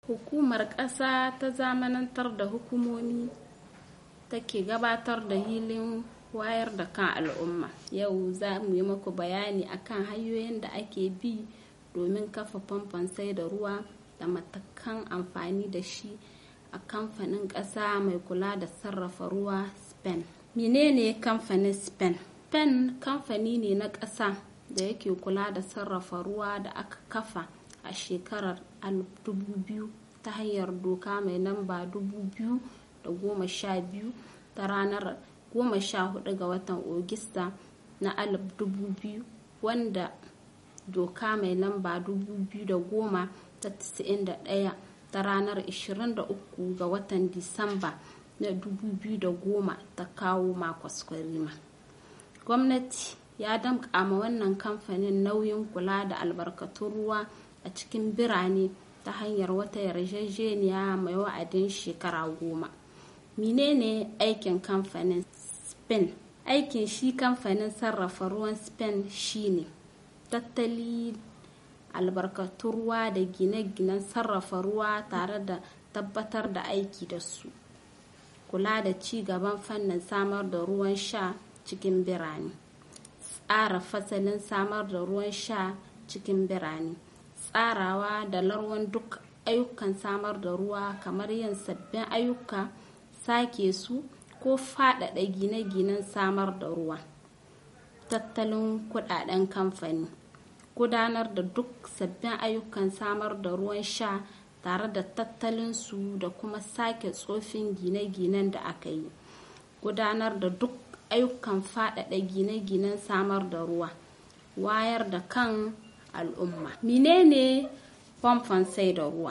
hukumar ƙasa ta zamanantar da hukumomi take gabatar da hilin wayar da kan al'umma yau za mu yi maku bayani akan hanyoyin da ake bi domin kafa famfon sai da ruwa da matakan amfani da shi a kamfanin ƙasa mai kula da sarrafa ruwa spain menene kamfanin spain spain kamfani ne na ƙasa da yake kula da sarrafa ruwa da aka kafa a shekarar 2000 ta hanyar doka mai namba 2012 ta ranar 14 ga watan ogista na 2000 wanda doka mai lamba 2010 ta 91 ta ranar 23 ga watan disamba na 2010 ta kawo makwaskwari gwamnati ya damƙa ma wannan kamfanin nauyin kula da albarkatun ruwa a cikin birane ta hanyar wata yarjejeniya mai wa'adin shekara goma menene aikin kamfanin spain aikin shi kamfanin sarrafa ruwan spain shine tattali albarkatun ruwa da gine-ginen sarrafa ruwa tare da tabbatar da aiki da su kula da ci gaban fannin samar da ruwan sha cikin birane tsara fasalin samar da ruwan sha cikin birane tsarawa da larwan duk ayyukan samar da ruwa kamar yin sabbin ayyuka sake su ko faɗaɗa gine-ginen samar da ruwa tattalin kudaden kamfani gudanar da duk sabbin ayyukan samar da ruwan sha tare da tattalin su da kuma sake tsofin gine-ginen da aka yi gudanar da duk ayyukan faɗaɗa gine-ginen samar da ruwa wayar da kan al'umma menene famfon sai da ruwa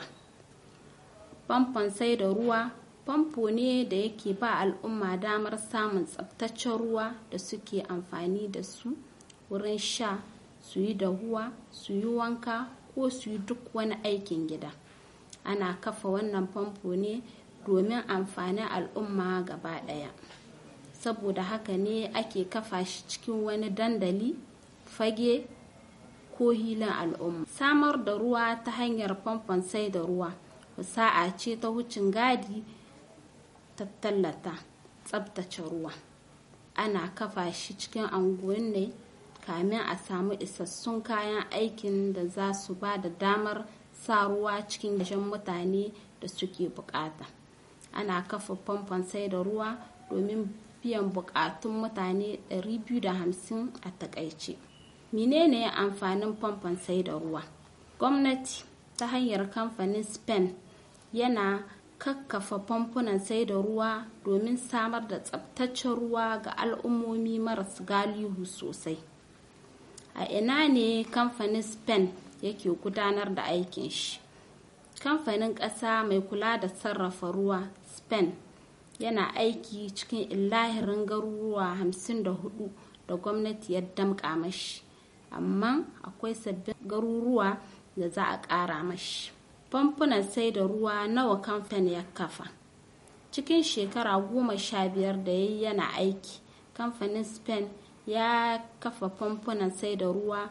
famfon sai da ruwa famfo ne da yake ba al'umma damar samun tsabtaccen ruwa da suke amfani da su wurin sha su yi dahuwa su yi wanka ko su yi duk wani aikin gida ana kafa wannan famfo ne domin amfanin al'umma gaba ɗaya saboda haka ne ake kafa shi cikin wani dandali fage ko hilin al'umma samar da ruwa ta hanyar famfon sai da ruwa sa'a ce ta wucin gadi ta tallata tsabtace ruwa ana kafa shi cikin anguwan ne kamin a samu isassun kayan aikin da za su ba da damar sa ruwa cikin gashin mutane da suke bukata ana kafa famfon sai da ruwa domin biyan bukatun mutane 250 a takaice menene amfanin famfon sai da ruwa gwamnati ta hanyar kamfanin spain yana kakkafa famfunan sai da ruwa domin samar da tsabtaccen ruwa ga al'ummomi maras galihu sosai a ina ne kamfanin spain yake gudanar da aikin shi kamfanin ƙasa mai kula da sarrafa ruwa spain yana aiki cikin illahirin garuruwa 54 da gwamnati ya damƙa mashi amma akwai sabbin garuruwa da za a ƙara mashi famfunan sai da ruwa nawa kamfani ya kafa cikin shekara goma sha biyar da ya yi yana aiki kamfanin spain ya kafa famfunan sai da ruwa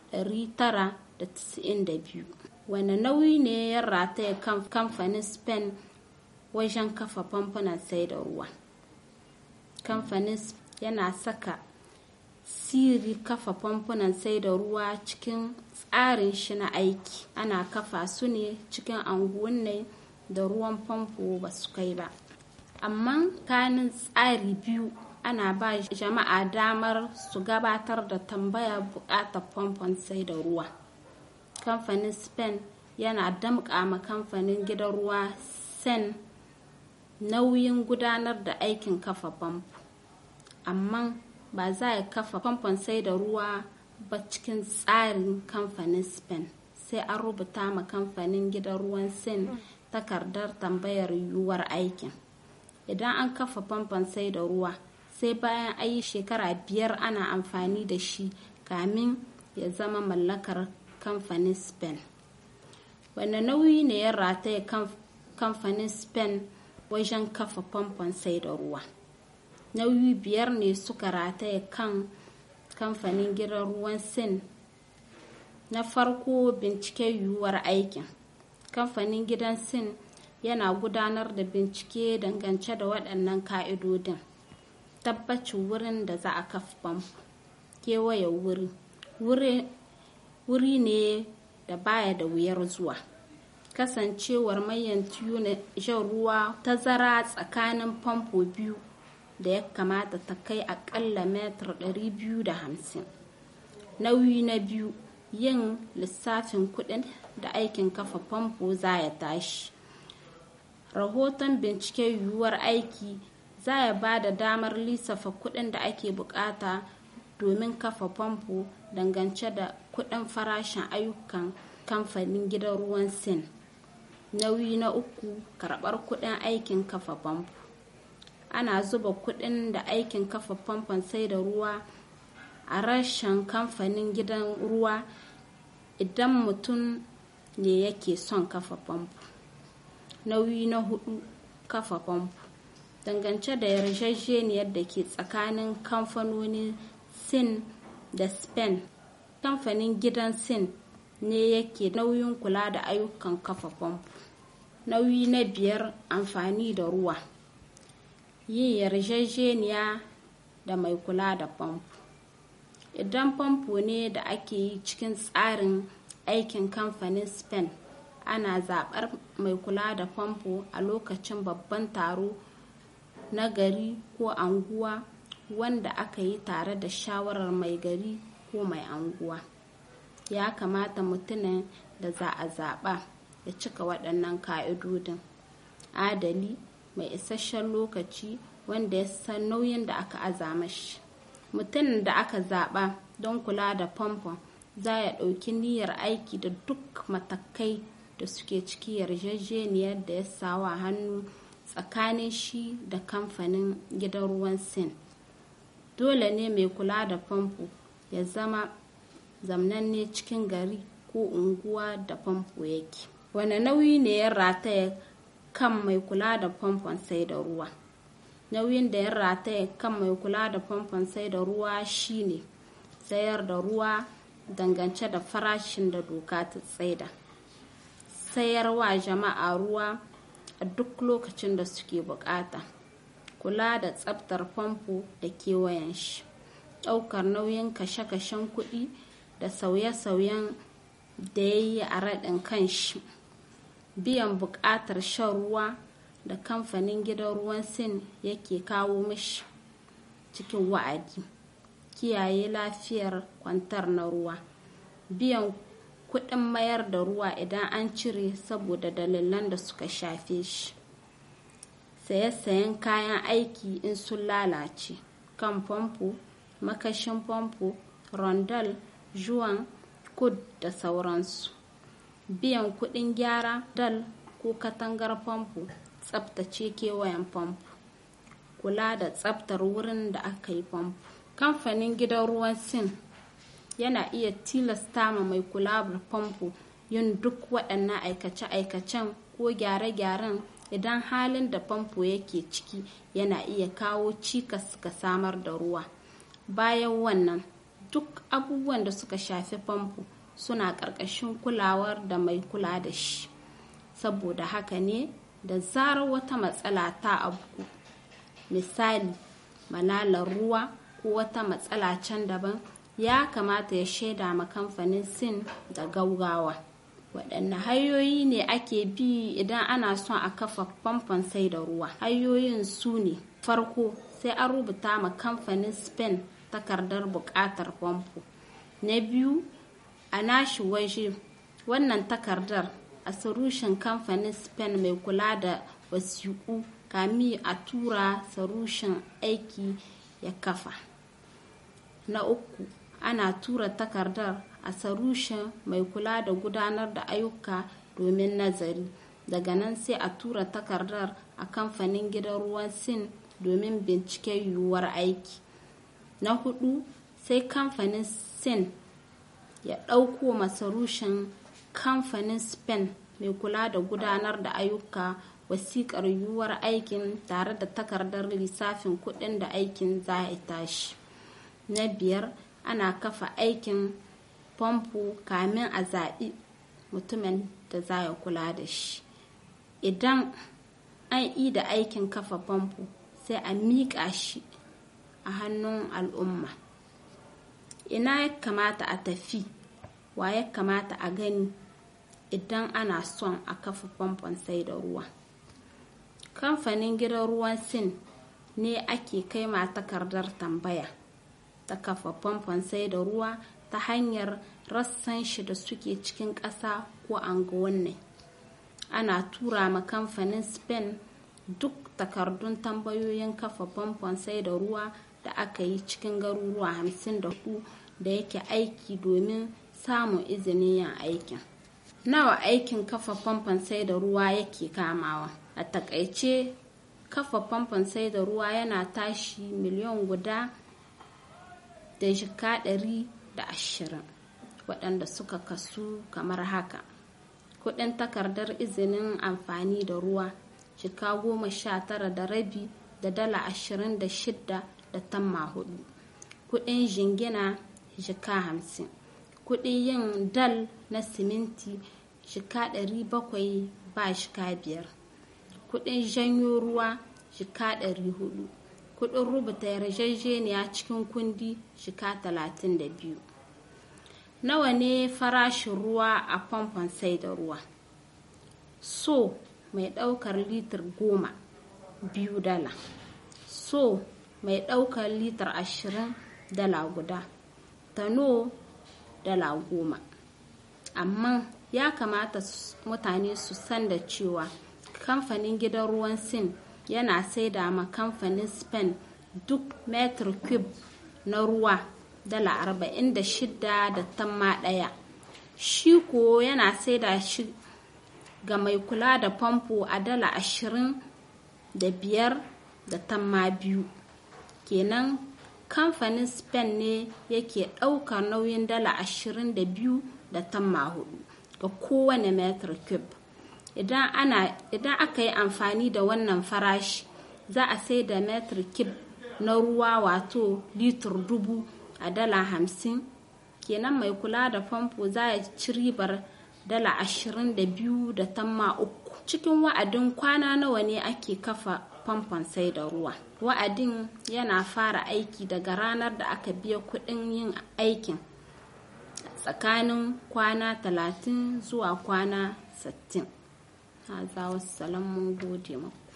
992 wane nauyi ne ya rataya kamfanin spain wajen kafa famfunan sai da ruwa kamfanin yana saka siri kafa famfunan sai da ruwa cikin tsarin shi na aiki ana kafa su ne cikin anguwanni da ruwan famfo ba su kai ba amma kanin tsari biyu ana ba jama'a damar su gabatar da tambaya bukatar famfon sai da ruwa kamfanin spain yana damƙa ma kamfanin gidan ruwa sen nauyin gudanar da aikin kafa famfo amma ba za a kafa famfon sai da ruwa ba cikin tsarin kamfanin spain sai an rubuta ma kamfanin gidan ruwan sin takardar tambayar yiwuwar aikin idan an kafa famfon sai da ruwa sai bayan ayi shekara biyar ana amfani da shi kamin ya zama mallakar kamfanin spain wane nauyi ne ya rataya kamfanin spain wajen kafa famfon sai da ruwa nauyi biyar ne suka rataya kan kamfanin gidan ruwan sin na farko bincike yiwuwar aikin kamfanin gidan sin yana gudanar da bincike dangance da waɗannan ka'idodin tabbacin wurin da za a kafa famfo kewaye wuri wuri ne da baya da wuyar zuwa kasancewar mayan tiyo na shan ruwa tazara tsakanin famfo biyu da ya kamata ta kai akalla metar 250 nauyi na biyu yin lissafin kudin da aikin kafa famfo za ya tashi rahoton bincike yiwuwar aiki za ya ba da damar lissafa kudin da ake bukata domin kafa famfo dangance da kudin farashin ayyukan kamfanin gidan ruwan sin nauyi na uku karbar kudin aikin kafa famfo ana zuba kudin da aikin kafa famfon sai da ruwa a rashin kamfanin gidan ruwa idan mutum ne yake son kafa famfo nauyi na hudu kafa famfo dangance da yarjejeniyar da ke tsakanin kamfanonin sin da spain kamfanin gidan sin ne yake nauyin kula da ayyukan kafa famfo nauyi na biyar amfani da ruwa yin yarjejeniya da mai kula da famfo idan famfo ne da ake yi cikin tsarin aikin kamfanin spain ana zaɓar mai kula da famfo a lokacin babban taro na gari ko anguwa wanda aka yi tare da shawarar mai gari ko mai anguwa ya kamata mutumin da za a zaɓa ya cika waɗannan ka'idodin adali mai isasshen lokaci wanda ya san nauyin da aka azama shi mutumin da aka zaɓa don kula da famfon za ya ɗauki niyyar aiki da duk matakai da suke ciki yarjejeniyar da ya sawa hannu tsakanin shi da kamfanin gidan ruwan sin dole ne mai kula da famfo ya zama zamnanne cikin gari ko unguwa da famfo yake wane nauyi ne ya rataya kan mai kula da famfon sai da ruwa nauyin da ya rataya kan mai kula da famfon sai da ruwa shine sayar da ruwa dangance da farashin da doka ta tsaida sayarwa jama'a ruwa a duk lokacin da suke bukata kula da tsabtar famfo da kewayen shi ɗaukar nauyin kashe-kashen kuɗi da sauye-sauyen da ya yi a raɗin kan shi biyan buƙatar shan ruwa da kamfanin gidan ruwan sin yake kawo mishi cikin wa'adi kiyaye lafiyar kwantar na ruwa biyan kuɗin mayar da ruwa idan an cire saboda dalilan da suka shafe shi saye-sayen kayan aiki in sun lalace kan famfo makashin famfo rondal juwan kud da sauransu biyan kuɗin gyara dal ko katangar famfo tsabtace kewayen famfo kula da tsabtar wurin da aka yi famfo kamfanin gidan ruwan sin yana iya tilasta ma mai kula da famfo yin duk waɗannan aikace-aikacen ko gyare-gyaren idan halin da famfo yake ciki yana iya kawo cikas ga samar da ruwa bayan wannan duk abubuwan da suka shafi famfo suna ƙarƙashin kulawar da mai kula da shi saboda haka ne da zarar wata matsala ta abu misali malalar ruwa ko wata matsala can daban ya kamata ya shaida ma kamfanin sin da gaugawa waɗanne hanyoyi ne ake bi idan ana son a kafa famfon sai da ruwa hanyoyin su ne farko sai an rubuta ma kamfanin spain takardar buƙatar famfo na biyu a nashi waje wannan takardar a sarushin kamfanin spain mai kula da wasiƙu kami a tura sarushin aiki ya kafa na uku ana tura takardar a sarushin mai kula da gudanar da ayyuka domin nazari daga nan sai a tura takardar a kamfanin gidan ruwan sin domin binciken yiwuwar aiki na hudu sai kamfanin sin ya ɗauko masarushin kamfanin spain mai kula da gudanar da ayyuka wasiƙar yiwuwar aikin tare da takardar lissafin kuɗin da aikin za a tashi na biyar ana kafa aikin famfo kamin a zaɓi mutumin da za ya kula da shi idan an yi da aikin kafa famfo sai a miƙa shi a hannun al'umma ina ya kamata a tafi wa ya kamata a gani idan ana son a kafa famfon sai da ruwa kamfanin gidan ruwan sin ne ake kai ma takardar tambaya ta kafa famfon sai da ruwa ta hanyar rassan shi da suke cikin ƙasa ko anguwanni ana tura ma kamfanin spain duk takardun tambayoyin kafa famfon sai da ruwa da aka yi cikin garuruwa hamsin da hudu da yake aiki domin samun izinin yin aikin nawa aikin kafa famfon sai da ruwa yake kamawa a takaice kafa famfon sai da ruwa yana tashi miliyan guda da jika ɗari da ashirin waɗanda suka kasu kamar haka kuɗin takardar izinin amfani da ruwa jika goma sha tara da rabi da dala ashirin da shidda da tamma hudu kuɗin jingina jika hamsin kuɗin yin dal na siminti jika ɗari bakwai ba jika biyar kuɗin janyo ruwa jika ɗari hudu kuɗin rubuta yarjejeniya cikin kundi jika talatin da biyu nawa ne farashin ruwa a famfon sai da ruwa so mai ɗaukar litir goma biyu dala so mai ɗaukar litir ashirin dala guda tano dala goma amma ya kamata mutane su san da cewa kamfanin gidan ruwan sin yana saida ma kamfanin spain duk metr cube na ruwa dala arba'in da shida da tamma ɗaya shi ko yana saida shi ga mai kula da famfo a dala ashirin da biyar da tamma biyu kenan kamfanin spain ne yake ɗaukar nauyin dala ashirin da biyu da tamma hudu ga kowane metr cube idan aka yi amfani da wannan farashi za a sai da metr cube na ruwa wato litir dubu a dala hamsin kenan mai kula da famfo za ya ci ribar dala ashirin da biyu da tamma uku cikin wa'adin kwana nawa ne ake kafa famfon sai da ruwa wa'adin yana fara aiki daga ranar da aka biya kuɗin yin aikin tsakanin kwana talatin zuwa kwana sittin. Haza wasu mun gode maku.